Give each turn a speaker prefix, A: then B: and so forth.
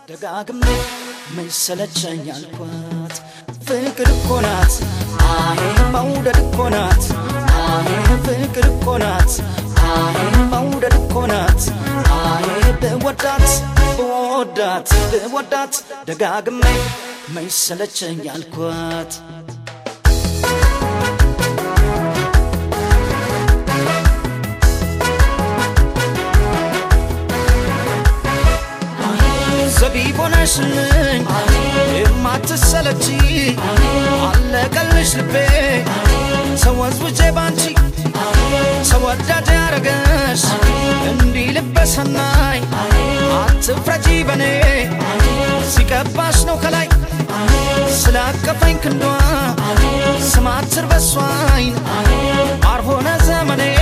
A: ደጋግሜ መሰለቸኝ አልኳት ፍቅር እኮ ናት አሄ መውደድ እኮ ናት አሄ ፍቅር እኮ ናት አሄ መውደድ እኮ ናት አሄ ብወዳት ብወዳት ብወዳት ደጋግሜ መሰለቸኝ አልኳት ዘቢብ ሆነሽልኝ የማትሰለቺ አለቀልሽ ልቤ ተወዝውጄ ባንቺ ተወዳጅ ያረገሽ እንዲህ ልበሰናይ አትፍረጂ በኔ ሲቀባሽ ነው ከላይ ስላቀፈኝ ክንዷ ስማትር በሷይን ማር ሆነ ዘመኔ